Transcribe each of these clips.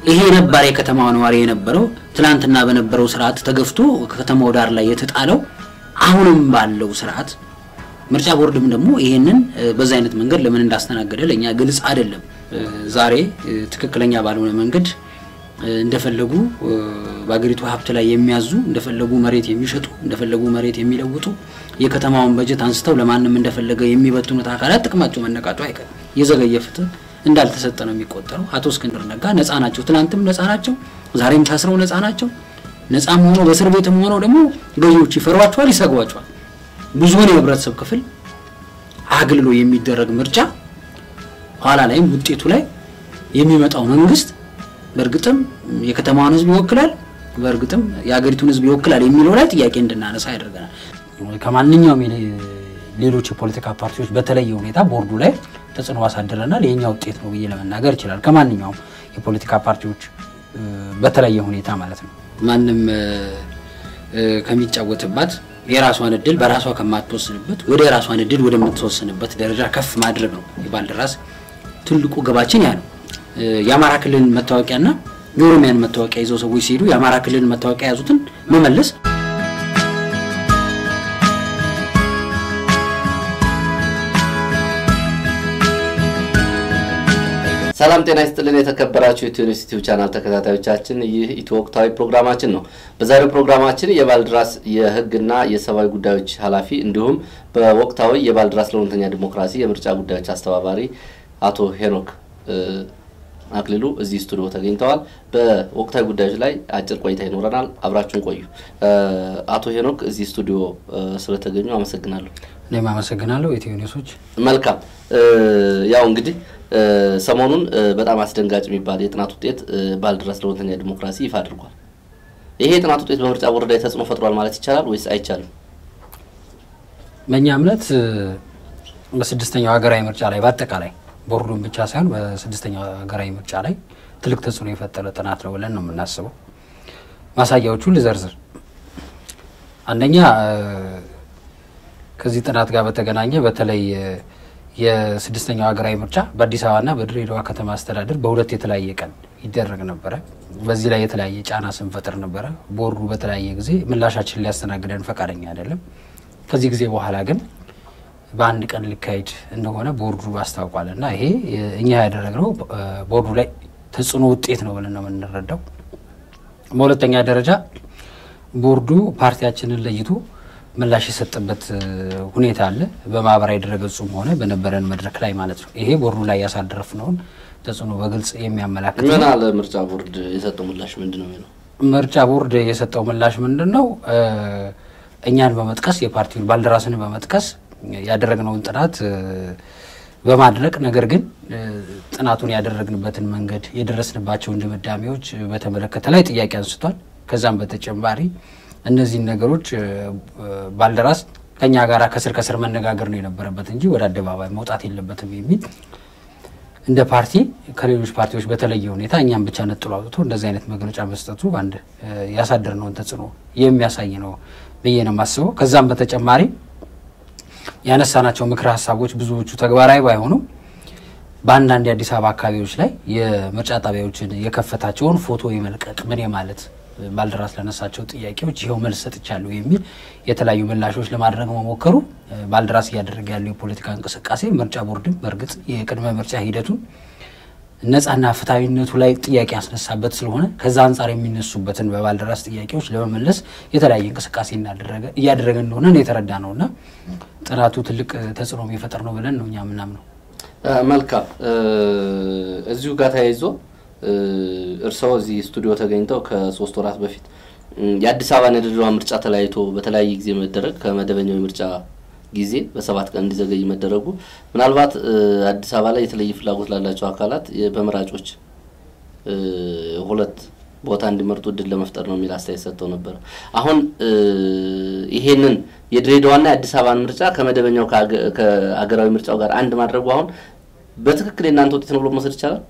ይሄ ነባር የከተማ ነዋሪ የነበረው ትናንትና በነበረው ስርዓት ተገፍቶ ከከተማው ዳር ላይ የተጣለው አሁንም ባለው ስርዓት ምርጫ ቦርድም ደግሞ ይሄንን በዛ አይነት መንገድ ለምን እንዳስተናገደ ለእኛ ግልጽ አይደለም። ዛሬ ትክክለኛ ባልሆነ መንገድ እንደፈለጉ በአገሪቱ ሀብት ላይ የሚያዙ እንደፈለጉ መሬት የሚሸጡ እንደፈለጉ መሬት የሚለውጡ የከተማውን በጀት አንስተው ለማንም እንደፈለገ የሚበትኑት አካላት ጥቅማቸው መነቃቱ አይቀርም። የዘገየ ፍትህ እንዳልተሰጠ ነው የሚቆጠረው። አቶ እስክንድር ነጋ ነፃ ናቸው፣ ትናንትም ነፃ ናቸው፣ ዛሬም ታስረው ነፃ ናቸው። ነፃም ሆኖ በእስር ቤትም ሆነው ደግሞ ገዢዎች ይፈሯቸዋል፣ ይሰጓቸዋል። ብዙውን የህብረተሰብ ክፍል አግልሎ የሚደረግ ምርጫ ኋላ ላይም ውጤቱ ላይ የሚመጣው መንግስት በእርግጥም የከተማዋን ህዝብ ይወክላል፣ በእርግጥም የሀገሪቱን ህዝብ ይወክላል የሚለው ላይ ጥያቄ እንድናነሳ ያደርገናል። ከማንኛውም ሌሎች የፖለቲካ ፓርቲዎች በተለየ ሁኔታ ቦርዱ ላይ ተጽዕኖ አሳድረናል። የኛ ውጤት ነው ብዬ ለመናገር ይችላል። ከማንኛውም የፖለቲካ ፓርቲዎች በተለየ ሁኔታ ማለት ነው። ማንም ከሚጫወትባት የራሷን እድል በራሷ ከማትወስንበት ወደ የራሷን እድል ወደምትወስንበት ደረጃ ከፍ ማድረግ ነው የባልደራስ ትልቁ ግባችን ያ ነው። የአማራ ክልልን መታወቂያና የኦሮሚያን መታወቂያ ይዘው ሰዎች ሲሄዱ የአማራ ክልልን መታወቂያ የያዙትን መመለስ ሰላም ጤና ይስጥልን። የተከበራችሁ የኢትዮ ኒውስ ዩቲዩብ ቻናል ተከታታዮቻችን ይህ ኢትዮ ወቅታዊ ፕሮግራማችን ነው። በዛሬው ፕሮግራማችን የባልድራስ የሕግና የሰብአዊ ጉዳዮች ኃላፊ እንዲሁም በወቅታዊ የባልድራስ ለእውነተኛ ዲሞክራሲ የምርጫ ጉዳዮች አስተባባሪ አቶ ሄኖክ አክሊሉ እዚህ ስቱዲዮ ተገኝተዋል። በወቅታዊ ጉዳዮች ላይ አጭር ቆይታ ይኖረናል። አብራችሁን ቆዩ። አቶ ሄኖክ እዚህ ስቱዲዮ ስለተገኙ አመሰግናለሁ። እኔም አመሰግናለሁ ኢትዮ ኒውሶች። መልካም ያው እንግዲህ ሰሞኑን በጣም አስደንጋጭ የሚባል የጥናት ውጤት ባልደራስ ለእውነተኛ ዲሞክራሲ ይፋ አድርጓል። ይሄ የጥናት ውጤት በምርጫ ቦርድ ላይ ተጽዕኖ ፈጥሯል ማለት ይቻላል ወይስ አይቻልም? በእኛ እምነት በስድስተኛው ሀገራዊ ምርጫ ላይ በአጠቃላይ ቦርዱን ብቻ ሳይሆን በስድስተኛው ሀገራዊ ምርጫ ላይ ትልቅ ተጽዕኖ የፈጠረ ጥናት ነው ብለን ነው የምናስበው። ማሳያዎቹን ልዘርዝር። አንደኛ ከዚህ ጥናት ጋር በተገናኘ በተለይ የስድስተኛው ሀገራዊ ምርጫ በአዲስ አበባና በድሬዳዋ ከተማ አስተዳደር በሁለት የተለያየ ቀን ይደረግ ነበረ። በዚህ ላይ የተለያየ ጫና ስንፈጥር ነበረ። ቦርዱ በተለያየ ጊዜ ምላሻችን ሊያስተናግደን ፈቃደኛ አይደለም። ከዚህ ጊዜ በኋላ ግን በአንድ ቀን ሊካሄድ እንደሆነ ቦርዱ አስታውቋል እና ይሄ እኛ ያደረግነው ቦርዱ ላይ ተጽዕኖ ውጤት ነው ብለን ነው የምንረዳው። በሁለተኛ ደረጃ ቦርዱ ፓርቲያችንን ለይቶ ምላሽ የሰጠበት ሁኔታ አለ። በማህበራዊ ድረገጹም ሆነ በነበረን መድረክ ላይ ማለት ነው። ይሄ ቦርዱ ላይ ያሳደረፍነውን ተጽዕኖ በግልጽ የሚያመላክት ምን አለ ምርጫ ቦርድ የሰጠው ምላሽ ምንድን ነው የሚለው? ምርጫ ቦርድ የሰጠው ምላሽ ምንድን ነው? እኛን በመጥቀስ የፓርቲውን ባልደራስን በመጥቀስ ያደረግነውን ጥናት በማድነቅ ነገር ግን ጥናቱን ያደረግንበትን መንገድ የደረስንባቸውን ድምዳሜዎች በተመለከተ ላይ ጥያቄ አንስቷል። ከዛም በተጨማሪ እነዚህን ነገሮች ባልደራስ ከኛ ጋር ከስር ከስር መነጋገር ነው የነበረበት እንጂ ወደ አደባባይ መውጣት የለበትም የሚል እንደ ፓርቲ ከሌሎች ፓርቲዎች በተለየ ሁኔታ እኛም ብቻ ነጥሎ አውጥቶ እንደዚህ አይነት መግለጫ መስጠቱ አንድ ያሳደርነውን ተጽዕኖ የሚያሳይ ነው ብዬ ነው የማስበው። ከዛም በተጨማሪ ያነሳናቸው ምክረ ሀሳቦች ብዙዎቹ ተግባራዊ ባይሆኑም በአንዳንድ የአዲስ አበባ አካባቢዎች ላይ የምርጫ ጣቢያዎችን የከፈታቸውን ፎቶ የመልቀቅ ምን ማለት ባልደራስ ለነሳቸው ጥያቄዎች ይኸው መልስ ሰጥቻለሁ የሚል የተለያዩ ምላሾች ለማድረግ መሞከሩ ባልደራስ እያደረገ ያለው የፖለቲካ እንቅስቃሴ ምርጫ ቦርድም በእርግጥ የቅድመ ምርጫ ሂደቱን ነጻና ፍትሐዊነቱ ላይ ጥያቄ ያስነሳበት ስለሆነ ከዛ አንጻር የሚነሱበትን በባልደራስ ጥያቄዎች ለመመለስ የተለያየ እንቅስቃሴ እያደረገ እንደሆነ የተረዳ ነው እና ጥናቱ ትልቅ ተጽዕኖ የሚፈጠር ነው ብለን ነው እኛ ምናምነው። መልካም እዚሁ ጋር ተያይዞ እርስዎ እዚህ ስቱዲዮ ተገኝተው ከሶስት ወራት በፊት የአዲስ አበባና የድሬዳዋ ምርጫ ተለያይቶ በተለያየ ጊዜ መደረግ ከመደበኛው የምርጫ ጊዜ በሰባት ቀን እንዲዘገይ መደረጉ ምናልባት አዲስ አበባ ላይ የተለየ ፍላጎት ላላቸው አካላት በመራጮች ሁለት ቦታ እንዲመርጡ እድል ለመፍጠር ነው የሚል አስተያየት ሰጥተው ነበር። አሁን ይሄንን የድሬዳዋና የአዲስ አበባን ምርጫ ከመደበኛው ከሀገራዊ ምርጫው ጋር አንድ ማድረጉ አሁን በትክክል የእናንተ ውጤት ነው ብሎ መውሰድ ይቻላል?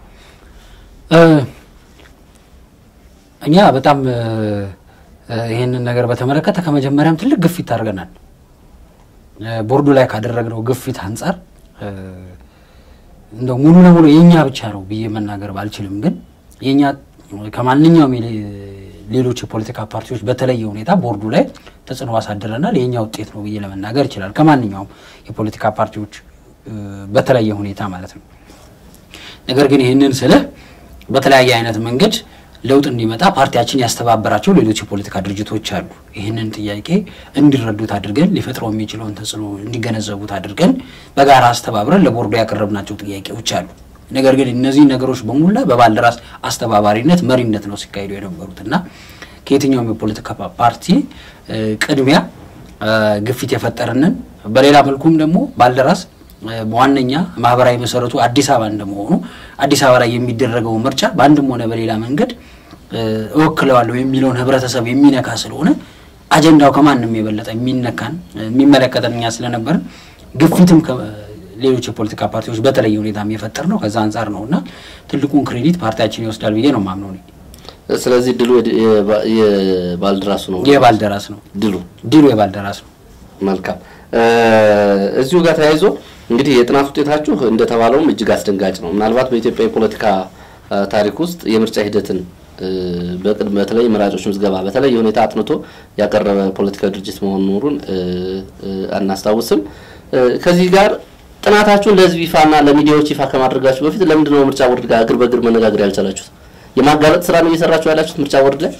እኛ በጣም ይህንን ነገር በተመለከተ ከመጀመሪያም ትልቅ ግፊት አድርገናል። ቦርዱ ላይ ካደረግነው ግፊት አንጻር እንደው ሙሉ ለሙሉ የእኛ ብቻ ነው ብዬ መናገር ባልችልም፣ ግን የኛ ከማንኛውም ሌሎች የፖለቲካ ፓርቲዎች በተለየ ሁኔታ ቦርዱ ላይ ተጽዕኖ አሳድረናል። የኛ ውጤት ነው ብዬ ለመናገር ይችላል። ከማንኛውም የፖለቲካ ፓርቲዎች በተለየ ሁኔታ ማለት ነው። ነገር ግን ይህንን ስልህ በተለያየ አይነት መንገድ ለውጥ እንዲመጣ ፓርቲያችን ያስተባበራቸው ሌሎች የፖለቲካ ድርጅቶች አሉ። ይህንን ጥያቄ እንዲረዱት አድርገን ሊፈጥረው የሚችለውን ተጽዕኖ እንዲገነዘቡት አድርገን በጋራ አስተባብረን ለቦርዱ ያቀረብናቸው ጥያቄዎች አሉ። ነገር ግን እነዚህ ነገሮች በሙላ በባልደራስ አስተባባሪነት መሪነት ነው ሲካሄዱ የነበሩት እና ከየትኛውም የፖለቲካ ፓርቲ ቅድሚያ ግፊት የፈጠርንን በሌላ መልኩም ደግሞ ባልደራስ በዋነኛ ማህበራዊ መሰረቱ አዲስ አበባ እንደመሆኑ አዲስ አበባ ላይ የሚደረገው ምርጫ በአንድም ሆነ በሌላ መንገድ እወክለዋለሁ የሚለውን ህብረተሰብ የሚነካ ስለሆነ አጀንዳው ከማንም የበለጠ የሚነካን የሚመለከተን እኛ ስለነበርን ግፊትም ሌሎች የፖለቲካ ፓርቲዎች በተለየ ሁኔታ የፈጠር ነው። ከዛ አንጻር ነው እና ትልቁን ክሬዲት ፓርቲያችን ይወስዳል ብዬ ነው ማምነው እኔ። ስለዚህ ድሉ የባልደራሱ ነው። የባልደራስ ነው ድሉ ድሉ የባልደራስ ነው። መልካም። እዚሁ ጋር ተያይዞ እንግዲህ የጥናት ውጤታችሁ እንደተባለውም እጅግ አስደንጋጭ ነው። ምናልባት በኢትዮጵያ የፖለቲካ ታሪክ ውስጥ የምርጫ ሂደትን በቅድመ በተለይ መራጮች ምዝገባ በተለየ ሁኔታ አጥንቶ ያቀረበ ፖለቲካዊ ድርጅት መሆኑን አናስታውስም። ከዚህ ጋር ጥናታችሁን ለህዝብ ይፋና ለሚዲያዎች ይፋ ከማድረጋችሁ በፊት ለምንድን ነው ምርጫ ቦርድ ጋር እግር በእግር መነጋገር ያልቻላችሁት? የማጋለጥ ስራ ነው እየሰራችሁ ያላችሁት ምርጫ ቦርድ ላይ?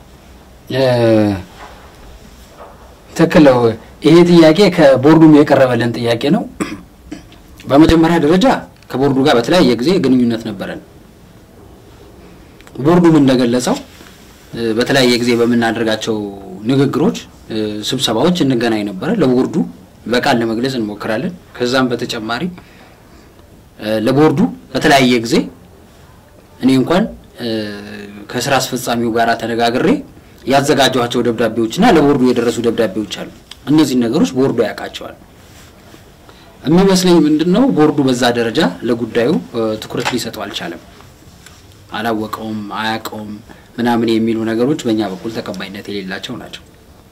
ትክክል ነው። ይሄ ጥያቄ ከቦርዱም የቀረበልን ጥያቄ ነው። በመጀመሪያ ደረጃ ከቦርዱ ጋር በተለያየ ጊዜ ግንኙነት ነበረን። ቦርዱም እንደገለጸው በተለያየ ጊዜ በምናደርጋቸው ንግግሮች፣ ስብሰባዎች እንገናኝ ነበረ። ለቦርዱ በቃል ለመግለጽ እንሞክራለን። ከዛም በተጨማሪ ለቦርዱ በተለያየ ጊዜ እኔ እንኳን ከስራ አስፈጻሚው ጋር ተነጋግሬ ያዘጋጀኋቸው ደብዳቤዎችና ለቦርዱ የደረሱ ደብዳቤዎች አሉ። እነዚህን ነገሮች ቦርዱ ያውቃቸዋል። የሚመስለኝ ምንድን ነው ቦርዱ በዛ ደረጃ ለጉዳዩ ትኩረት ሊሰጠው አልቻለም። አላወቀውም፣ አያውቀውም ምናምን የሚሉ ነገሮች በእኛ በኩል ተቀባይነት የሌላቸው ናቸው።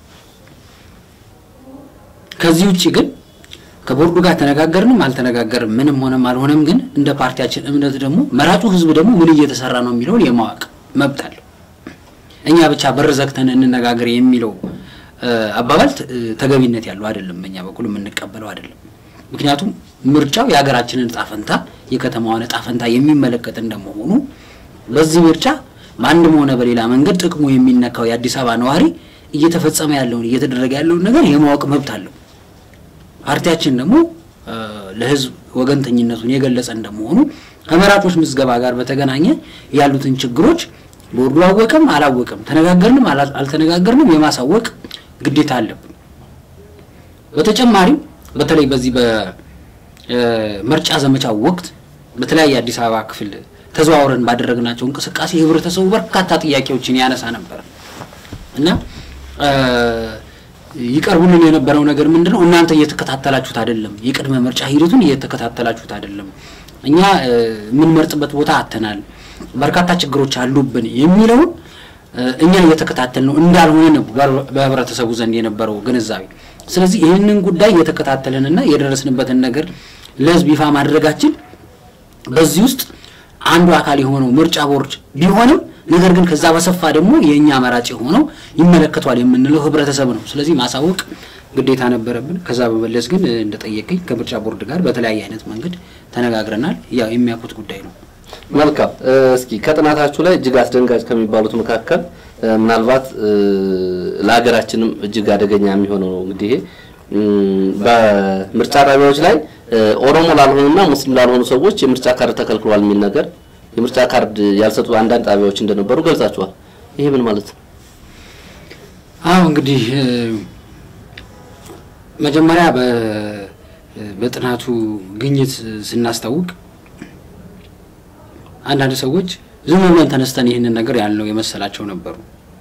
ከዚህ ውጭ ግን ከቦርዱ ጋር ተነጋገርንም አልተነጋገርም ምንም ሆነም አልሆነም ግን እንደ ፓርቲያችን እምነት ደግሞ መራጩ ሕዝብ ደግሞ ምን እየተሰራ ነው የሚለውን የማወቅ መብት አለው። እኛ ብቻ በር ዘግተን እንነጋገር የሚለው አባባል ተገቢነት ያለው አይደለም። በእኛ በኩል የምንቀበለው አይደለም። ምክንያቱም ምርጫው የሀገራችንን እጣ ፈንታ የከተማዋን እጣ ፈንታ የሚመለከት እንደመሆኑ በዚህ ምርጫ በአንድም ሆነ በሌላ መንገድ ጥቅሙ የሚነካው የአዲስ አበባ ነዋሪ እየተፈጸመ ያለውን እየተደረገ ያለውን ነገር የማወቅ መብት አለው። ፓርቲያችን ደግሞ ለህዝብ ወገንተኝነቱን የገለጸ እንደመሆኑ ከመራጮች ምዝገባ ጋር በተገናኘ ያሉትን ችግሮች ቦርዱ አወቀም አላወቀም ተነጋገርንም አልተነጋገርንም የማሳወቅ ግዴታ አለብን። በተጨማሪም በተለይ በዚህ በምርጫ ዘመቻ ወቅት በተለያየ አዲስ አበባ ክፍል ተዘዋውረን ባደረግናቸው እንቅስቃሴ ህብረተሰቡ በርካታ ጥያቄዎችን ያነሳ ነበር እና ይቀርቡልን የነበረው ነገር ምንድን ነው? እናንተ እየተከታተላችሁት አይደለም፣ የቅድመ ምርጫ ሂደቱን እየተከታተላችሁት አይደለም፣ እኛ የምንመርጥበት ቦታ አተናል፣ በርካታ ችግሮች አሉብን የሚለውን እኛ እየተከታተል ነው እንዳልሆነ ነው በህብረተሰቡ ዘንድ የነበረው ግንዛቤ። ስለዚህ ይህንን ጉዳይ እየተከታተልንና የደረስንበትን ነገር ለህዝብ ይፋ ማድረጋችን በዚህ ውስጥ አንዱ አካል የሆነው ምርጫ ቦርድ ቢሆንም ነገር ግን ከዛ በሰፋ ደግሞ የእኛ መራጭ የሆነው ይመለከቷል የምንለው ህብረተሰብ ነው። ስለዚህ ማሳወቅ ግዴታ ነበረብን። ከዛ በመለስ ግን እንደጠየቀኝ ከምርጫ ቦርድ ጋር በተለያየ አይነት መንገድ ተነጋግረናል። ያው የሚያውቁት ጉዳይ ነው። መልካም። እስኪ ከጥናታችሁ ላይ እጅግ አስደንጋጭ ከሚባሉት መካከል ምናልባት ለሀገራችንም እጅግ አደገኛ የሚሆነው ነው እንግዲህ በምርጫ ጣቢያዎች ላይ ኦሮሞ ላልሆኑና ሙስሊም ላልሆኑ ሰዎች የምርጫ ካርድ ተከልክሏል የሚል ነገር የምርጫ ካርድ ያልሰጡ አንዳንድ ጣቢያዎች እንደነበሩ ገልጻችኋል። ይሄ ምን ማለት ነው? አዎ እንግዲህ መጀመሪያ በጥናቱ ግኝት ስናስታውቅ አንዳንድ ሰዎች ዝም ብለን ተነስተን ይህንን ነገር ያልነው የመሰላቸው ነበሩ።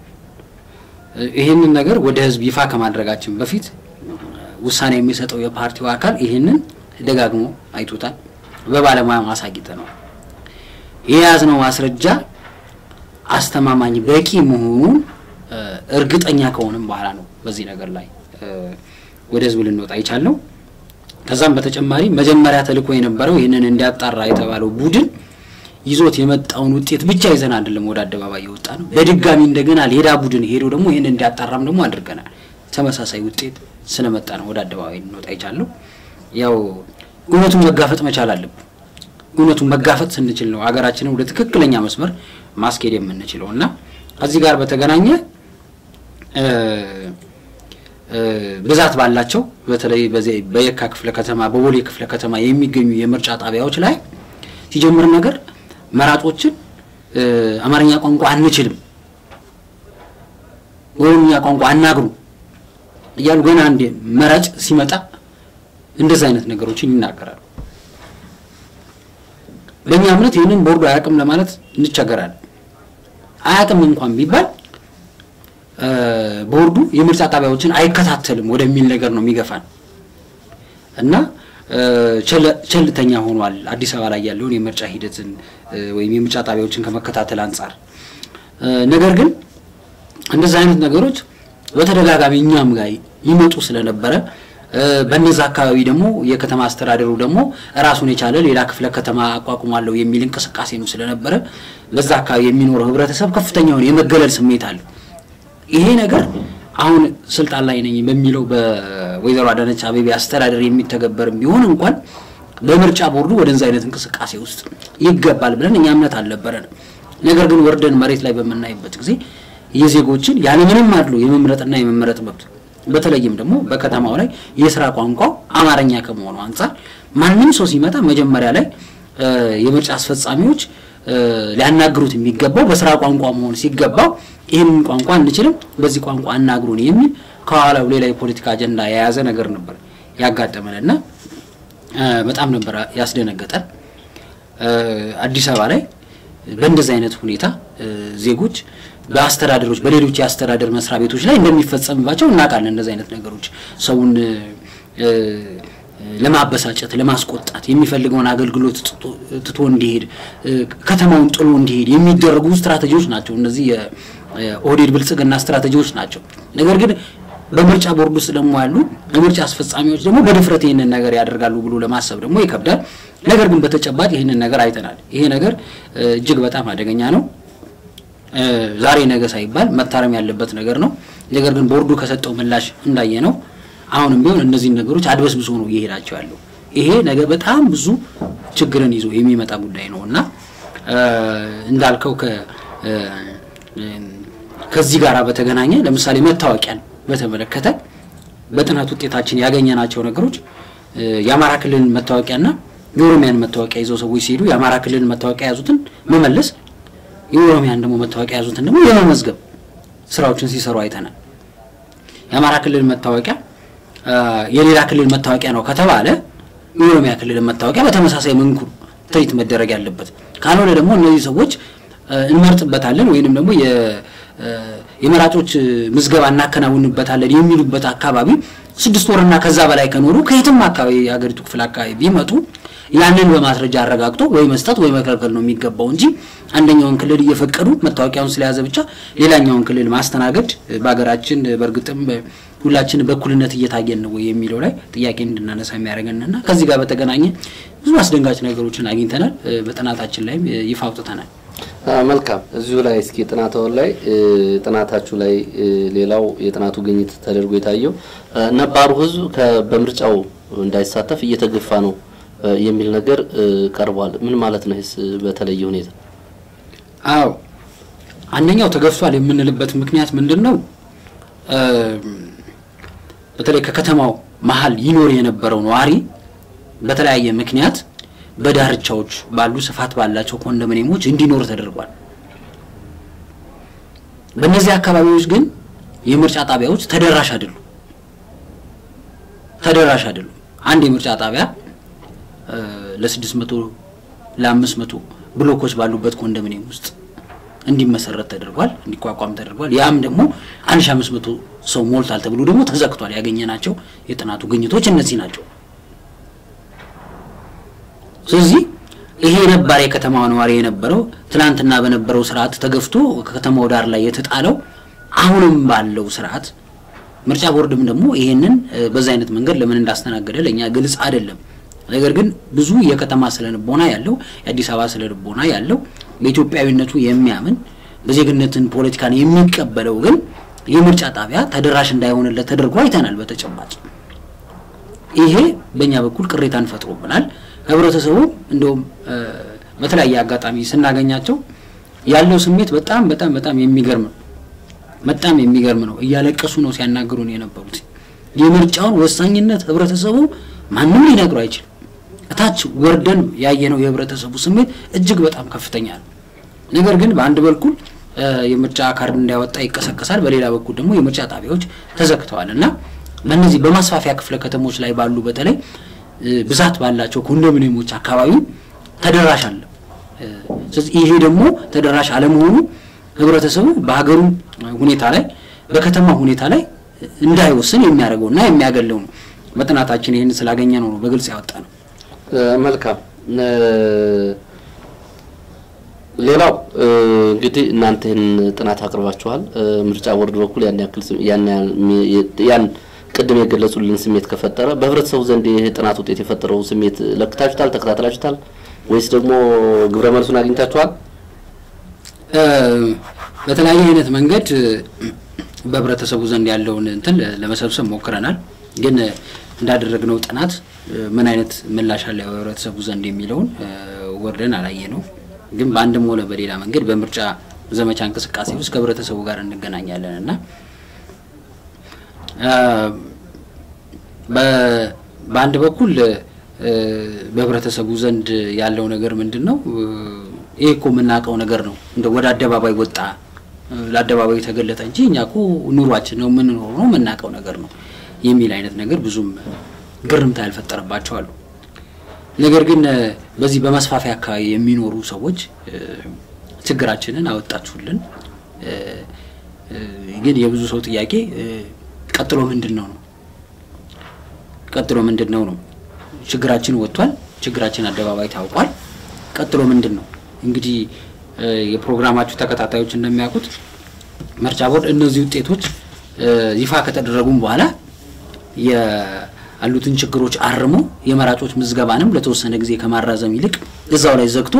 ይህንን ነገር ወደ ህዝብ ይፋ ከማድረጋችን በፊት ውሳኔ የሚሰጠው የፓርቲው አካል ይህንን ደጋግሞ አይቶታል። በባለሙያ ማሳጊጠነዋል። የያዝነው ማስረጃ አስተማማኝ በቂ መሆኑን እርግጠኛ ከሆንም በኋላ ነው በዚህ ነገር ላይ ወደ ህዝብ ልንወጣ የቻልነው። ከዛም በተጨማሪ መጀመሪያ ተልኮ የነበረው ይህንን እንዲያጣራ የተባለው ቡድን ይዞት የመጣውን ውጤት ብቻ ይዘን አይደለም ወደ አደባባይ የወጣ ነው። በድጋሚ እንደገና ሌላ ቡድን ሄዶ ደግሞ ይህን እንዲያጣራም ደግሞ አድርገናል። ተመሳሳይ ውጤት ስለመጣ ነው ወደ አደባባይ እንወጣ የቻለው። ያው እውነቱን መጋፈጥ መቻል አለብን። እውነቱን መጋፈጥ ስንችል ነው ሀገራችንን ወደ ትክክለኛ መስመር ማስኬድ የምንችለው እና ከዚህ ጋር በተገናኘ ብዛት ባላቸው በተለይ በዚህ በየካ ክፍለ ከተማ በቦሌ ክፍለ ከተማ የሚገኙ የምርጫ ጣቢያዎች ላይ ሲጀምር ነገር መራጮችን አማርኛ ቋንቋ አንችልም፣ ኦሮምኛ ቋንቋ አናግሩ እያሉ ገና አንድ መራጭ ሲመጣ እንደዚህ አይነት ነገሮችን ይናገራሉ። በእኛ እምነት ይህንን ቦርዱ አያውቅም ለማለት እንቸገራለን። አያውቅም እንኳን ቢባል ቦርዱ የምርጫ ጣቢያዎችን አይከታተልም ወደሚል ነገር ነው የሚገፋን እና ቸልተኛ ሆኗል። አዲስ አበባ ላይ ያለውን የምርጫ ሂደትን ወይም የምርጫ ጣቢያዎችን ከመከታተል አንጻር። ነገር ግን እንደዚህ አይነት ነገሮች በተደጋጋሚ እኛም ጋር ይመጡ ስለነበረ በነዛ አካባቢ ደግሞ የከተማ አስተዳደሩ ደግሞ ራሱን የቻለ ሌላ ክፍለ ከተማ አቋቁማለሁ የሚል እንቅስቃሴ ነው ስለነበረ በዛ አካባቢ የሚኖረው ህብረተሰብ ከፍተኛውን የመገለል ስሜት አለው። ይሄ ነገር አሁን ስልጣን ላይ ነኝ በሚለው በወይዘሮ አዳነች አቤቤ አስተዳደር የሚተገበርም ቢሆን እንኳን በምርጫ ቦርዱ ወደዛ አይነት እንቅስቃሴ ውስጥ ይገባል ብለን እኛ እምነት አልነበረንም። ነገር ግን ወርደን መሬት ላይ በምናይበት ጊዜ የዜጎችን ያለምንም አድሎ የመምረጥና የመመረጥ መብት በተለይም ደግሞ በከተማው ላይ የስራ ቋንቋው አማርኛ ከመሆኑ አንጻር ማንም ሰው ሲመጣ መጀመሪያ ላይ የምርጫ አስፈጻሚዎች ሊያናግሩት የሚገባው በስራ ቋንቋ መሆን ሲገባው ይህንን ቋንቋ አንችልም፣ በዚህ ቋንቋ አናግሩን የሚል ከኋላው ሌላ የፖለቲካ አጀንዳ የያዘ ነገር ነበር ያጋጠመንና በጣም ነበር ያስደነገጠን። አዲስ አበባ ላይ በእንደዚህ አይነት ሁኔታ ዜጎች በአስተዳደሮች በሌሎች የአስተዳደር መስሪያ ቤቶች ላይ እንደሚፈጸምባቸው እናውቃለን። እንደዚህ አይነት ነገሮች ሰውን ለማበሳጨት፣ ለማስቆጣት የሚፈልገውን አገልግሎት ትቶ እንዲሄድ ከተማውን ጥሎ እንዲሄድ የሚደረጉ ስትራቴጂዎች ናቸው። እነዚህ የኦህዴድ ብልጽግና ስትራቴጂዎች ናቸው። ነገር ግን በምርጫ ቦርድ ውስጥ ደግሞ ያሉ የምርጫ አስፈጻሚዎች ደግሞ በድፍረት ይህንን ነገር ያደርጋሉ ብሎ ለማሰብ ደግሞ ይከብዳል። ነገር ግን በተጨባጭ ይህንን ነገር አይተናል። ይሄ ነገር እጅግ በጣም አደገኛ ነው። ዛሬ ነገ ሳይባል መታረም ያለበት ነገር ነው። ነገር ግን ቦርዱ ከሰጠው ምላሽ እንዳየ ነው አሁንም ቢሆን እነዚህን ነገሮች አድበስብሶ ነው እየሄዳቸው ያለው። ይሄ ነገ በጣም ብዙ ችግርን ይዞ የሚመጣ ጉዳይ ነው እና እንዳልከው ከዚህ ጋር በተገናኘ ለምሳሌ መታወቂያን በተመለከተ በጥናት ውጤታችን ያገኘናቸው ነገሮች የአማራ ክልልን መታወቂያና የኦሮሚያን መታወቂያ ይዘው ሰዎች ሲሄዱ የአማራ ክልልን መታወቂያ የያዙትን መመለስ የኦሮሚያን ደግሞ መታወቂያ የያዙትን ደግሞ የመመዝገብ ስራዎችን ሲሰሩ አይተናል። የአማራ ክልል መታወቂያ የሌላ ክልል መታወቂያ ነው ከተባለ የኦሮሚያ ክልል መታወቂያ በተመሳሳይ መንኩ ትሪት መደረግ ያለበት ካልሆነ ደግሞ እነዚህ ሰዎች እንመርጥበታለን ወይንም ደግሞ የመራጮች ምዝገባ እናከናውንበታለን የሚሉበት አካባቢ ስድስት ወርና ከዛ በላይ ከኖሩ ከየትም አካባቢ የሀገሪቱ ክፍል አካባቢ ቢመጡ ያንን በማስረጃ አረጋግጦ ወይ መስጠት ወይ መከልከል ነው የሚገባው እንጂ አንደኛውን ክልል እየፈቀዱ መታወቂያውን ስለያዘ ብቻ ሌላኛውን ክልል ማስተናገድ በሀገራችን በእርግጥም ሁላችን በእኩልነት እየታየን ነው ወይ የሚለው ላይ ጥያቄ እንድናነሳ የሚያደርገንና ከዚህ ጋር በተገናኘ ብዙ አስደንጋጭ ነገሮችን አግኝተናል። በጥናታችን ላይም ይፋ አውጥተናል። መልካም። እዚሁ ላይ እስኪ ጥናታውን ላይ ጥናታችሁ ላይ ሌላው የጥናቱ ግኝት ተደርጎ የታየው ነባሩ ሕዝብ በምርጫው እንዳይሳተፍ እየተገፋ ነው የሚል ነገር ቀርቧል። ምን ማለት ነው? ይህስ በተለየ ሁኔታ አዎ፣ አንደኛው ተገፍቷል የምንልበት ምክንያት ምንድን ነው? በተለይ ከከተማው መሀል ይኖር የነበረው ነዋሪ በተለያየ ምክንያት በዳርቻዎች ባሉ ስፋት ባላቸው ኮንዶሚኒየሞች እንዲኖር ተደርጓል። በእነዚህ አካባቢዎች ግን የምርጫ ጣቢያዎች ተደራሽ አይደሉም። ተደራሽ አይደሉም። አንድ የምርጫ ጣቢያ ለስድስት መቶ ለአምስት መቶ ብሎኮች ባሉበት ኮንዶሚኒየም ውስጥ እንዲመሰረት ተደርጓል፣ እንዲቋቋም ተደርጓል። ያም ደግሞ አንድ ሺ አምስት መቶ ሰው ሞልቷል ተብሎ ደግሞ ተዘግቷል። ያገኘናቸው የጥናቱ ግኝቶች እነዚህ ናቸው። ስለዚህ ይሄ ነባር የከተማ ነዋሪ የነበረው ትናንትና በነበረው ስርዓት ተገፍቶ ከከተማው ዳር ላይ የተጣለው አሁንም ባለው ስርዓት ምርጫ ቦርድም ደግሞ ይሄንን በዛ አይነት መንገድ ለምን እንዳስተናገደ ለእኛ ግልጽ አይደለም። ነገር ግን ብዙ የከተማ ስለልቦና ያለው የአዲስ አበባ ስለልቦና ያለው በኢትዮጵያዊነቱ የሚያምን በዜግነትን ፖለቲካን የሚቀበለው ግን የምርጫ ጣቢያ ተደራሽ እንዳይሆንለት ተደርጎ አይተናል በተጨባጭ። ይሄ በእኛ በኩል ቅሬታን ፈጥሮብናል። ህብረተሰቡ እንደውም በተለያየ አጋጣሚ ስናገኛቸው ያለው ስሜት በጣም በጣም በጣም የሚገርም ነው። በጣም የሚገርም ነው። እያለቀሱ ነው ሲያናግሩን የነበሩት። የምርጫውን ወሳኝነት ህብረተሰቡ ማንም ሊነግሩ አይችልም። እታች ወርደን ያየነው የህብረተሰቡ ስሜት እጅግ በጣም ከፍተኛ ነው። ነገር ግን በአንድ በኩል የምርጫ ካርድ እንዳያወጣ ይቀሰቀሳል፣ በሌላ በኩል ደግሞ የምርጫ ጣቢያዎች ተዘግተዋል እና በእነዚህ በማስፋፊያ ክፍለ ከተሞች ላይ ባሉ በተለይ ብዛት ባላቸው ኮንዶሚኒየሞች አካባቢ ተደራሽ አለ። ስለዚህ ይሄ ደግሞ ተደራሽ አለመሆኑ ህብረተሰቡ በሀገሩ ሁኔታ ላይ በከተማ ሁኔታ ላይ እንዳይወስን የሚያደርገውና የሚያገለው ነው። በጥናታችን ይህን ስላገኘ ነው ነው በግልጽ ያወጣ ነው። መልካም። ሌላው እንግዲህ እናንተ ይህን ጥናት አቅርባችኋል። ምርጫ ቦርድ በኩል ያን ያክል ያን ቅድም የገለጹልን ስሜት ከፈጠረ በህብረተሰቡ ዘንድ ይህ ጥናት ውጤት የፈጠረው ስሜት ለክታችሁታል፣ ተከታተላችሁታል ወይስ ደግሞ ግብረ መልሱን አግኝታችኋል? በተለያየ አይነት መንገድ በህብረተሰቡ ዘንድ ያለውን እንትን ለመሰብሰብ ሞክረናል። ግን እንዳደረግነው ጥናት ምን አይነት ምላሽ አለ በህብረተሰቡ ዘንድ የሚለውን ወርደን አላየ ነው። ግን በአንድም ሆነ በሌላ መንገድ በምርጫ ዘመቻ እንቅስቃሴ ውስጥ ከህብረተሰቡ ጋር እንገናኛለን እና በአንድ በኩል በህብረተሰቡ ዘንድ ያለው ነገር ምንድን ነው? ይህ እኮ የምናውቀው ነገር ነው። እንደ ወደ አደባባይ ወጣ ለአደባባይ ተገለጠ እንጂ እኛ እኮ ኑሯችን ነው የምንኖረው ነው የምናውቀው ነገር ነው የሚል አይነት ነገር ብዙም ግርምታ ያልፈጠረባቸው አሉ። ነገር ግን በዚህ በመስፋፊያ አካባቢ የሚኖሩ ሰዎች ችግራችንን አወጣችሁልን፣ ግን የብዙ ሰው ጥያቄ ቀጥሎ ምንድን ነው ነው ቀጥሎ ምንድን ነው ነው ችግራችን ወጥቷል፣ ችግራችን አደባባይ ታውቋል። ቀጥሎ ምንድን ነው እንግዲህ የፕሮግራማችሁ ተከታታዮች እንደሚያውቁት ምርጫ ቦርድ እነዚህ ውጤቶች ይፋ ከተደረጉም በኋላ ያሉትን ችግሮች አርሞ የመራጮች ምዝገባንም ለተወሰነ ጊዜ ከማራዘም ይልቅ እዛው ላይ ዘግቶ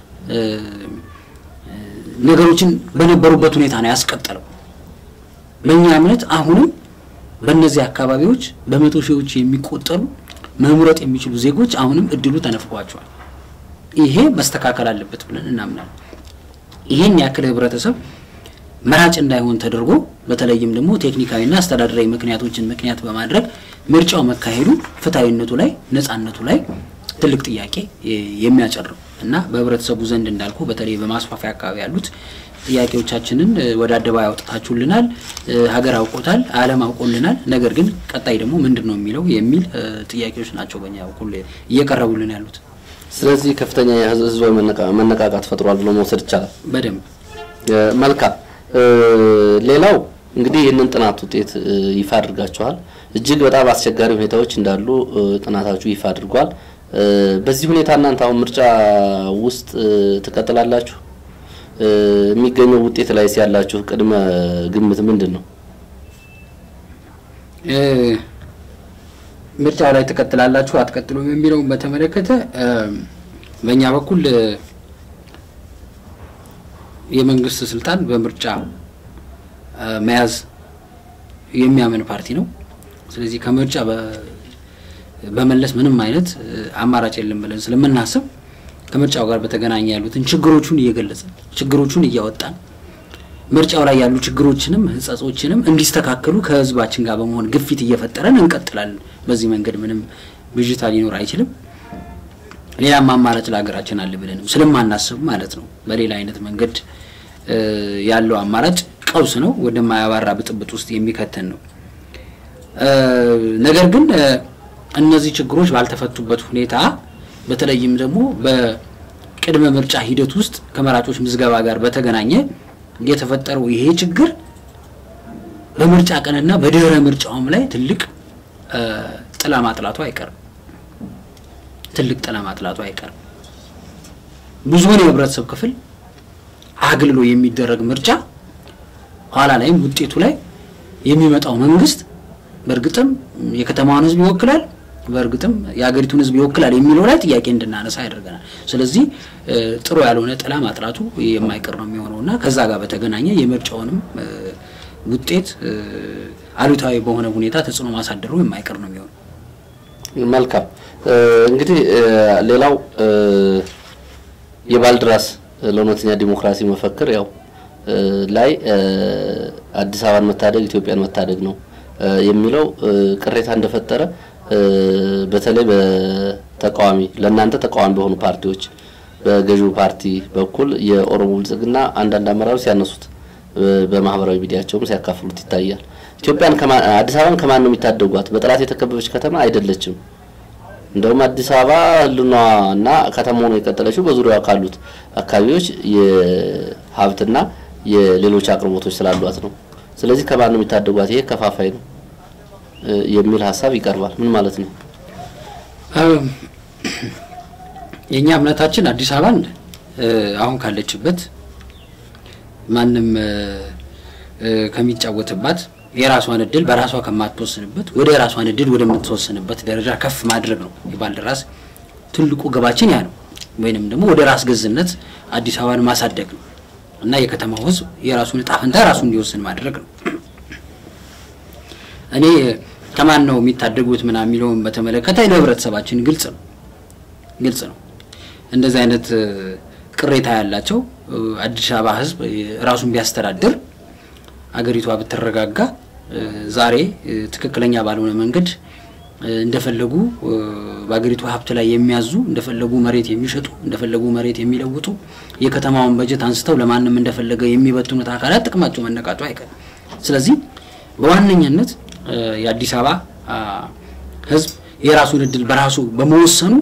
ነገሮችን በነበሩበት ሁኔታ ነው ያስቀጠለው። በእኛ እምነት አሁንም በእነዚህ አካባቢዎች በመቶ ሺዎች የሚቆጠሩ መምረጥ የሚችሉ ዜጎች አሁንም እድሉ ተነፍቋቸዋል። ይሄ መስተካከል አለበት ብለን እናምናለን። ይሄን ያክል ህብረተሰብ መራጭ እንዳይሆን ተደርጎ በተለይም ደግሞ ቴክኒካዊና አስተዳደራዊ ምክንያቶችን ምክንያት በማድረግ ምርጫው መካሄዱ ፍትሐዊነቱ ላይ ነጻነቱ ላይ ትልቅ ጥያቄ የሚያጨርም እና በህብረተሰቡ ዘንድ እንዳልኩ በተለይ በማስፋፊያ አካባቢ ያሉት ጥያቄዎቻችንን ወደ አደባባይ አውጥታችሁልናል፣ ሀገር አውቆታል፣ ዓለም አውቆልናል። ነገር ግን ቀጣይ ደግሞ ምንድን ነው የሚለው የሚል ጥያቄዎች ናቸው በእኛ በኩል እየቀረቡልን ያሉት። ስለዚህ ከፍተኛ ህዝባዊ መነቃቃት ፈጥሯል ብሎ መውሰድ ይቻላል። በደንብ መልካም። ሌላው እንግዲህ ይህንን ጥናት ውጤት ይፋ አድርጋችኋል። እጅግ በጣም አስቸጋሪ ሁኔታዎች እንዳሉ ጥናታችሁ ይፋ አድርጓል። በዚህ ሁኔታ እናንተ አሁን ምርጫ ውስጥ ትቀጥላላችሁ? የሚገኘው ውጤት ላይ ያላችሁ ቅድመ ግምት ምንድን ነው? ምርጫው ላይ ትቀጥላላችሁ አትቀጥሉም የሚለውን በተመለከተ በእኛ በኩል የመንግስት ስልጣን በምርጫ መያዝ የሚያምን ፓርቲ ነው። ስለዚህ ከምርጫ በመለስ ምንም አይነት አማራጭ የለም ብለን ስለምናስብ ከምርጫው ጋር በተገናኘ ያሉትን ችግሮቹን እየገለጽን ችግሮቹን እያወጣን ምርጫው ላይ ያሉ ችግሮችንም ህጸጾችንም እንዲስተካከሉ ከህዝባችን ጋር በመሆን ግፊት እየፈጠረን እንቀጥላለን። በዚህ መንገድ ምንም ብዥታ ሊኖር አይችልም። ሌላም አማራጭ ለሀገራችን አለ ብለንም ስለማናስብ ማለት ነው። በሌላ አይነት መንገድ ያለው አማራጭ ቀውስ ነው፣ ወደማያባራ ብጥብጥ ውስጥ የሚከተን ነው። ነገር ግን እነዚህ ችግሮች ባልተፈቱበት ሁኔታ በተለይም ደግሞ በቅድመ ምርጫ ሂደት ውስጥ ከመራጮች ምዝገባ ጋር በተገናኘ የተፈጠረው ይሄ ችግር በምርጫ ቀንና በድህረ ምርጫውም ላይ ትልቅ ጥላ ማጥላቱ አይቀርም። ትልቅ ጥላ ማጥላቱ አይቀርም። ብዙውን የህብረተሰብ ክፍል አግልሎ የሚደረግ ምርጫ ኋላ ላይም ውጤቱ ላይ የሚመጣው መንግስት በእርግጥም የከተማዋን ህዝብ ይወክላል፣ በእርግጥም የሀገሪቱን ሕዝብ ይወክላል የሚለው ላይ ጥያቄ እንድናነሳ ያደርገናል። ስለዚህ ጥሩ ያልሆነ ጥላ ማጥላቱ የማይቀር ነው የሚሆነው እና ከዛ ጋር በተገናኘ የምርጫውንም ውጤት አሉታዊ በሆነ ሁኔታ ተጽዕኖ ማሳደሩ የማይቀር ነው የሚሆነው። መልካም እንግዲህ ሌላው የባልድራስ ለእውነተኛ ዲሞክራሲ መፈክር ያው ላይ አዲስ አበባን መታደግ ኢትዮጵያን መታደግ ነው የሚለው ቅሬታ እንደፈጠረ በተለይ በተቃዋሚ ለእናንተ ተቃዋሚ በሆኑ ፓርቲዎች በገዢው ፓርቲ በኩል የኦሮሞ ብልጽግና አንዳንድ አመራሮች ሲያነሱት በማህበራዊ ሚዲያቸውም ሲያካፍሉት ይታያል። ኢትዮጵያን አዲስ አበባን ከማን ነው የሚታደጓት? በጠላት የተከበበች ከተማ አይደለችም። እንደውም አዲስ አበባ ህልውና እና ከተማ ሆኖ የቀጠለችው በዙሪያዋ ካሉት አካባቢዎች የሀብትና የሌሎች አቅርቦቶች ስላሏት ነው። ስለዚህ ከማን ነው የሚታደጓት? ይሄ ከፋፋይ ነው የሚል ሀሳብ ይቀርባል። ምን ማለት ነው? የእኛ እምነታችን አዲስ አበባን አሁን ካለችበት ማንም ከሚጫወትባት የራሷን እድል በራሷ ከማትወስንበት ወደ የራሷን እድል ወደምትወስንበት ደረጃ ከፍ ማድረግ ነው የባልደራስ ትልቁ ግባችን ያ ነው። ወይንም ደግሞ ወደ ራስ ገዝነት አዲስ አበባን ማሳደግ ነው እና የከተማው ህዝብ የራሱን እጣ ፈንታ ራሱ እንዲወስን ማድረግ ነው። እኔ ከማን ነው የሚታደጉት ምናምን የሚለውን በተመለከተ ለህብረተሰባችን ግልጽ ነው ግልጽ ነው። እንደዚህ አይነት ቅሬታ ያላቸው አዲስ አበባ ህዝብ ራሱን ቢያስተዳድር አገሪቷ ብትረጋጋ ዛሬ ትክክለኛ ባልሆነ መንገድ እንደፈለጉ በአገሪቱ ሀብት ላይ የሚያዙ እንደፈለጉ መሬት የሚሸጡ እንደፈለጉ መሬት የሚለውጡ የከተማውን በጀት አንስተው ለማንም እንደፈለገ የሚበትኑት አካላት ጥቅማቸው መነቃቱ አይቀርም። ስለዚህ በዋነኛነት የአዲስ አበባ ህዝብ የራሱን እድል በራሱ በመወሰኑ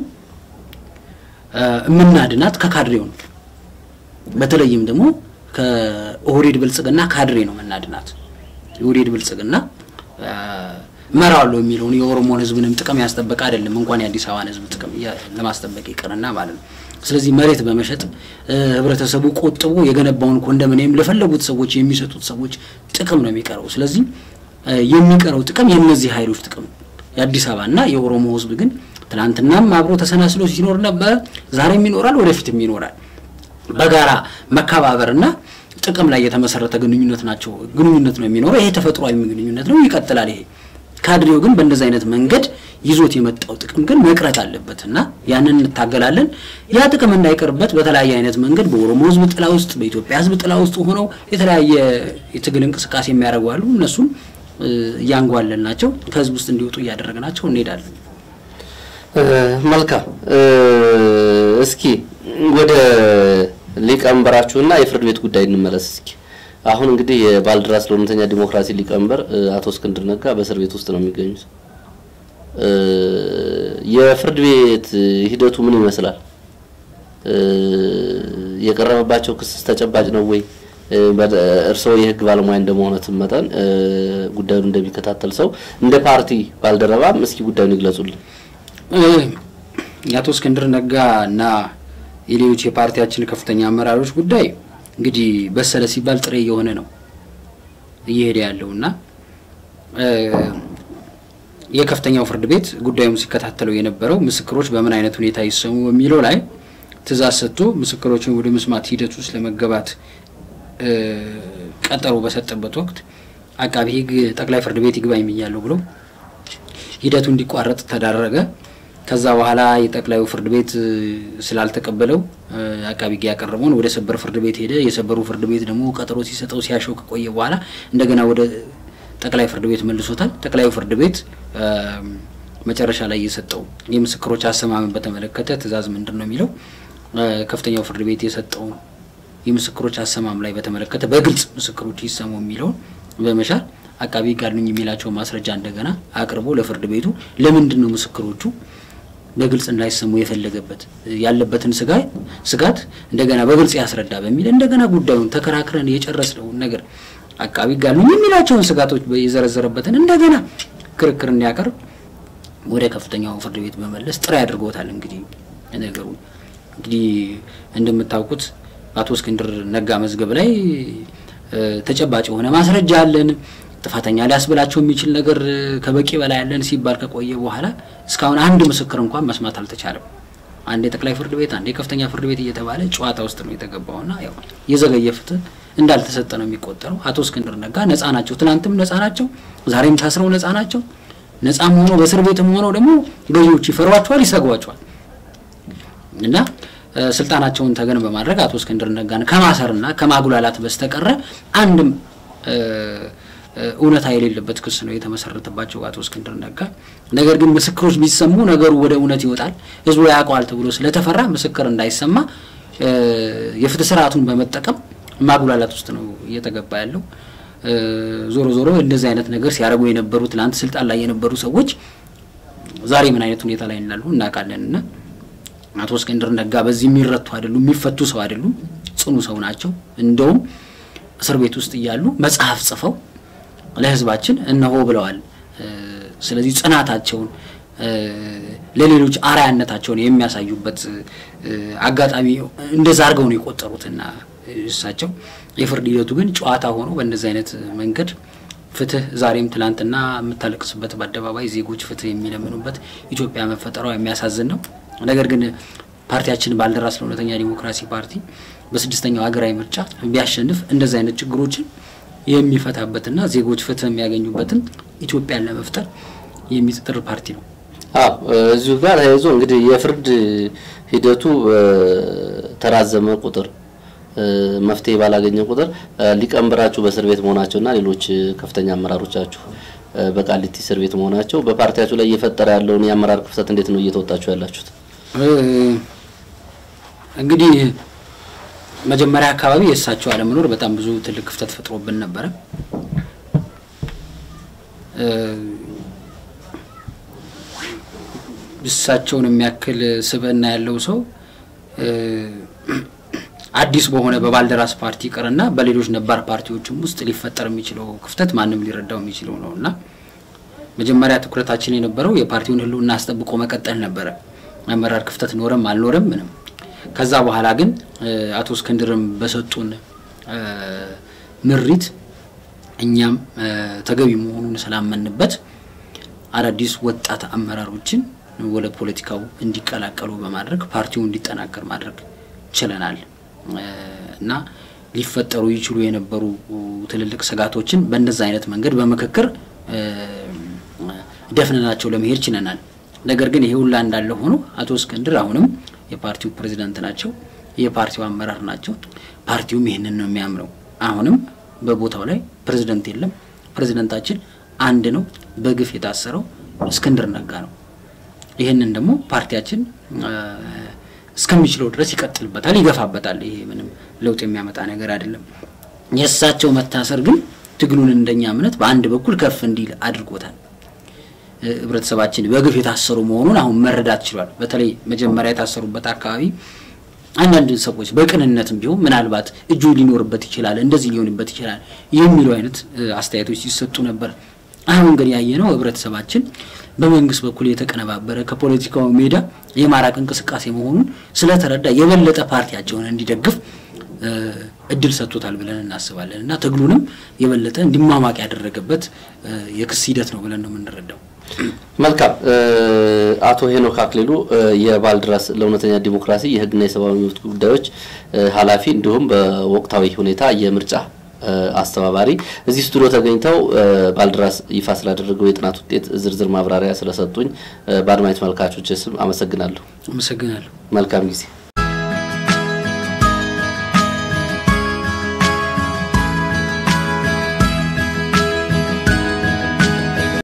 እምናድናት ከካድሬው ነው። በተለይም ደግሞ ከኦህዴድ ብልጽግና ካድሬ ነው መናድናት። የኦህዴድ ብልጽግና እመራዋለሁ የሚለውን የኦሮሞን ህዝብንም ጥቅም ያስጠበቀ አይደለም፣ እንኳን የአዲስ አበባን ህዝብ ጥቅም ለማስጠበቅ ይቅርና ማለት ነው። ስለዚህ መሬት በመሸጥ ህብረተሰቡ ቆጥቦ የገነባውን ኮንዶሚኒየም ለፈለጉት ሰዎች የሚሰጡት ሰዎች ጥቅም ነው የሚቀረው። ስለዚህ የሚቀረው ጥቅም የእነዚህ ኃይሎች ጥቅም ነው። የአዲስ አበባና የኦሮሞ ህዝብ ግን ትናንትናም አብሮ ተሰናስሎ ሲኖር ነበረ፣ ዛሬም ይኖራል፣ ወደፊትም ይኖራል። በጋራ መከባበርና ጥቅም ላይ የተመሰረተ ግንኙነት ናቸው ግንኙነት ነው የሚኖረው። ይሄ ተፈጥሯዊ ግንኙነት ነው፣ ይቀጥላል። ይሄ ካድሬው ግን በእንደዚህ አይነት መንገድ ይዞት የመጣው ጥቅም ግን መቅረት አለበት እና ያንን እንታገላለን። ያ ጥቅም እንዳይቀርበት በተለያየ አይነት መንገድ በኦሮሞ ህዝብ ጥላ ውስጥ፣ በኢትዮጵያ ህዝብ ጥላ ውስጥ ሆነው የተለያየ የትግል እንቅስቃሴ የሚያደርጉ አሉ። እነሱም እያንጓለን ናቸው ከህዝብ ውስጥ እንዲወጡ እያደረግናቸው እንሄዳለን። መልካም። እስኪ ወደ ሊቀመንበራችሁና የፍርድ ቤት ጉዳይ እንመለስ። እስኪ አሁን እንግዲህ የባልደራስ ለእውነተኛ ዲሞክራሲ ሊቀመንበር አቶ እስክንድር ነጋ በእስር ቤት ውስጥ ነው የሚገኙት። የፍርድ ቤት ሂደቱ ምን ይመስላል? የቀረበባቸው ክስስ ተጨባጭ ነው ወይ? እርስዎ የህግ ባለሙያ እንደመሆነት መጠን ጉዳዩን እንደሚከታተል ሰው እንደ ፓርቲ ባልደረባም እስኪ ጉዳዩን ይግለጹልን። የአቶ እስክንድር ነጋ እና የሌሎች የፓርቲያችን ከፍተኛ አመራሮች ጉዳይ እንግዲህ በሰለ ሲባል ጥሬ እየሆነ ነው እየሄደ ያለው እና የከፍተኛው ፍርድ ቤት ጉዳዩን ሲከታተለው የነበረው ምስክሮች በምን አይነት ሁኔታ ይሰሙ በሚለው ላይ ትዕዛዝ ሰጥቶ ምስክሮችን ወደ መስማት ሂደት ውስጥ ለመገባት ቀጠሮ በሰጠበት ወቅት አቃቢ ህግ ጠቅላይ ፍርድ ቤት ይግባኝ ብያለሁ ብሎ ሂደቱ እንዲቋረጥ ተዳረገ። ከዛ በኋላ የጠቅላዩ ፍርድ ቤት ስላልተቀበለው አቃቢ ህግ ያቀረበውን ወደ ሰበር ፍርድ ቤት ሄደ። የሰበሩ ፍርድ ቤት ደግሞ ቀጠሮ ሲሰጠው ሲያሸው ከቆየ በኋላ እንደገና ወደ ጠቅላይ ፍርድ ቤት መልሶታል። ጠቅላዩ ፍርድ ቤት መጨረሻ ላይ የሰጠው የምስክሮች አሰማምን በተመለከተ ትዕዛዝ ምንድን ነው የሚለው ከፍተኛው ፍርድ ቤት የሰጠውን የምስክሮች አሰማም ላይ በተመለከተ በግልጽ ምስክሮች ይሰሙ የሚለውን በመሻር አቃቢ ህግ አሉኝ የሚላቸው ማስረጃ እንደገና አቅርቦ ለፍርድ ቤቱ ለምንድን ነው ምስክሮቹ በግልጽ እንዳይሰሙ የፈለገበት ያለበትን ስጋት ስጋት እንደገና በግልጽ ያስረዳ በሚል እንደገና ጉዳዩን ተከራክረን የጨረስነውን ነገር አቃቢ ህግ አሉኝ የሚላቸውን ስጋቶች የዘረዘረበትን እንደገና ክርክር እንዲያቀርብ ወደ ከፍተኛው ፍርድ ቤት በመለስ ጥሪ አድርጎታል። እንግዲህ ነገሩ እንግዲህ እንደምታውቁት በአቶ እስክንድር ነጋ መዝገብ ላይ ተጨባጭ የሆነ ማስረጃ አለን። ጥፋተኛ ሊያስብላቸው የሚችል ነገር ከበቂ በላይ ያለን ሲባል ከቆየ በኋላ እስካሁን አንድ ምስክር እንኳን መስማት አልተቻለም። አንድ የጠቅላይ ፍርድ ቤት አንድ የከፍተኛ ፍርድ ቤት እየተባለ ጨዋታ ውስጥ ነው የተገባውና ያው የዘገየ ፍትህ እንዳልተሰጠ ነው የሚቆጠረው። አቶ እስክንድር ነጋ ነጻ ናቸው፣ ትናንትም ነጻ ናቸው፣ ዛሬም ታስረው ነጻ ናቸው። ነጻም ሆኖ በእስር ቤትም ሆነው ደግሞ ገዢዎች ይፈሯቸዋል፣ ይሰጓቸዋል እና ስልጣናቸውን ተገን በማድረግ አቶ እስክንድር ነጋን ከማሰርና ከማጉላላት በስተቀረ አንድም እውነታ የሌለበት ክስ ነው የተመሰረተባቸው አቶ እስክንድር ነጋ። ነገር ግን ምስክሮች ቢሰሙ ነገሩ ወደ እውነት ይወጣል፣ ህዝቡ ያውቀዋል ተብሎ ስለተፈራ ምስክር እንዳይሰማ የፍትህ ስርዓቱን በመጠቀም ማጉላላት ውስጥ ነው እየተገባ ያለው። ዞሮ ዞሮ እንደዚህ አይነት ነገር ሲያደርጉ የነበሩ ትናንት ስልጣን ላይ የነበሩ ሰዎች ዛሬ ምን አይነት ሁኔታ ላይ እንዳሉ እናውቃለን እና አቶ እስክንድር ነጋ በዚህ የሚረቱ አይደሉም፣ የሚፈቱ ሰው አይደሉም። ጽኑ ሰው ናቸው። እንደውም እስር ቤት ውስጥ እያሉ መጽሐፍ ጽፈው ለህዝባችን እነሆ ብለዋል። ስለዚህ ጽናታቸውን ለሌሎች አርአያነታቸውን የሚያሳዩበት አጋጣሚ እንደዛ አድርገው ነው የቆጠሩትና እሳቸው የፍርድ ሂደቱ ግን ጨዋታ ሆኖ በእንደዚህ አይነት መንገድ ፍትህ ዛሬም ትላንትና የምታለቅስበት በአደባባይ ዜጎች ፍትህ የሚለምኑበት ኢትዮጵያ መፈጠሯ የሚያሳዝን ነው። ነገር ግን ፓርቲያችን ባልደራስ ለእውነተኛ ዲሞክራሲ ፓርቲ በስድስተኛው ሀገራዊ ምርጫ ቢያሸንፍ እንደዚህ አይነት ችግሮችን የሚፈታበትና ዜጎች ፍትህ የሚያገኙበትን ኢትዮጵያን ለመፍጠር የሚጥር ፓርቲ ነው። አዎ እዚሁ ጋር ተያይዞ እንግዲህ የፍርድ ሂደቱ ተራዘመ ቁጥር መፍትሄ ባላገኘ ቁጥር ሊቀመንበራችሁ በእስር ቤት መሆናቸውና ሌሎች ከፍተኛ አመራሮቻችሁ በቃሊቲ እስር ቤት መሆናቸው በፓርቲያችሁ ላይ እየፈጠረ ያለውን የአመራር ክፍተት እንዴት ነው እየተወጣችሁ ያላችሁት? እንግዲህ መጀመሪያ አካባቢ የእሳቸው አለመኖር በጣም ብዙ ትልቅ ክፍተት ፈጥሮብን ነበረ። እሳቸውን የሚያክል ስብዕና ያለው ሰው አዲስ በሆነ በባልደራስ ፓርቲ ቅርና በሌሎች ነባር ፓርቲዎችም ውስጥ ሊፈጠር የሚችለው ክፍተት ማንም ሊረዳው የሚችለው ነው እና መጀመሪያ ትኩረታችን የነበረው የፓርቲውን ሕልውና አስጠብቆ መቀጠል ነበረ። አመራር ክፍተት ኖረም አልኖረም ምንም። ከዛ በኋላ ግን አቶ እስክንድርም በሰጡን ምሪት እኛም ተገቢ መሆኑን ስላመንበት አዳዲስ ወጣት አመራሮችን ወደ ፖለቲካው እንዲቀላቀሉ በማድረግ ፓርቲው እንዲጠናከር ማድረግ ችለናል እና ሊፈጠሩ ይችሉ የነበሩ ትልልቅ ስጋቶችን በእንደዛ አይነት መንገድ በምክክር ደፍነናቸው ለመሄድ ችለናል። ነገር ግን ይሄ ሁላ እንዳለ ሆኖ አቶ እስክንድር አሁንም የፓርቲው ፕሬዚዳንት ናቸው፣ የፓርቲው አመራር ናቸው። ፓርቲውም ይህንን ነው የሚያምነው። አሁንም በቦታው ላይ ፕሬዚደንት የለም። ፕሬዚደንታችን አንድ ነው፣ በግፍ የታሰረው እስክንድር ነጋ ነው። ይህንን ደግሞ ፓርቲያችን እስከሚችለው ድረስ ይቀጥልበታል፣ ይገፋበታል። ይሄ ምንም ለውጥ የሚያመጣ ነገር አይደለም። የእሳቸው መታሰር ግን ትግሉን እንደኛ እምነት በአንድ በኩል ከፍ እንዲል አድርጎታል። ህብረተሰባችን በግፍ የታሰሩ መሆኑን አሁን መረዳት ችሏል። በተለይ መጀመሪያ የታሰሩበት አካባቢ አንዳንድ ሰዎች በቅንነትም ቢሆን ምናልባት እጁ ሊኖርበት ይችላል፣ እንደዚህ ሊሆንበት ይችላል የሚሉ አይነት አስተያየቶች ሲሰጡ ነበር። አሁን ግን ያየነው ህብረተሰባችን በመንግስት በኩል የተቀነባበረ ከፖለቲካው ሜዳ የማራቅ እንቅስቃሴ መሆኑን ስለተረዳ የበለጠ ፓርቲያቸውን እንዲደግፍ እድል ሰጥቶታል ብለን እናስባለን እና ትግሉንም የበለጠ እንዲሟሟቅ ያደረገበት የክስ ሂደት ነው ብለን ነው የምንረዳው። መልካም። አቶ ሄኖክ አክሊሉ የባልደራስ ለእውነተኛ ዲሞክራሲ የህግና የሰብአዊ መብት ጉዳዮች ኃላፊ እንዲሁም በወቅታዊ ሁኔታ የምርጫ አስተባባሪ እዚህ ስቱዲዮ ተገኝተው ባልደራስ ይፋ ስላደረገው የጥናት ውጤት ዝርዝር ማብራሪያ ስለሰጡኝ በአድማጭ ተመልካቾች ስም አመሰግናለሁ። አመሰግናለሁ። መልካም ጊዜ